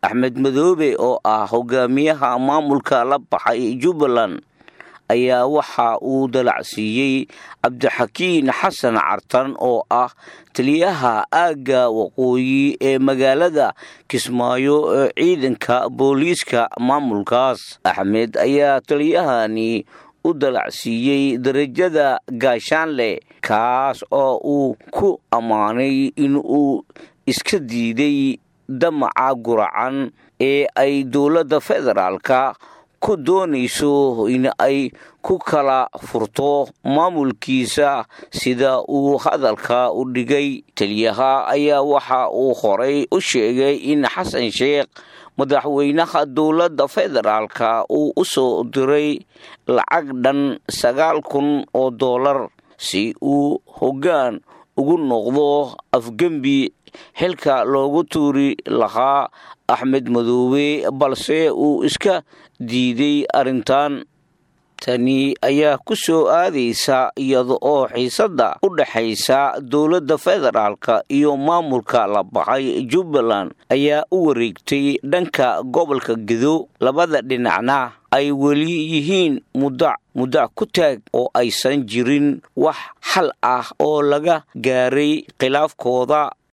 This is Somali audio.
axmed madoobe oo ah hogaamiyaha maamulka la baxay jubbaland ayaa waxa uu dalacsiiyey cabdixakiin xasan cartan oo ah taliyaha aagga waqooyi ee magaalada kismaayo ee ciidanka booliiska maamulkaas axmed ayaa taliyahani u dalacsiiyey darajada gaashaanleh kaas oo uu ku ammaanay in uu iska diiday damaca guracan ee ay dowladda federaalka ku doonayso in ay ku kala furto maamulkiisa sida uu hadalka u dhigay taliyaha ayaa waxa uu horay u sheegay in xasan sheekh madaxweynaha dowladda federaalka uu u soo diray lacag dhan sagaal kun oo dollar si uu hoggaan ugu noqdo afgembi xilka loogu tuuri lahaa axmed madoobe balse uu iska diiday arrintan tani ayaa ku soo aadaysa iyada oo xiisadda u dhexaysa dowladda federaalka iyo maamulka la baxay jubbaland ayaa u wareegtay dhanka gobolka gedo labada dhinacna ay weli yihiin mudac mudac ku taag oo aysan jirin wax xal ah oo laga gaaray khilaafkooda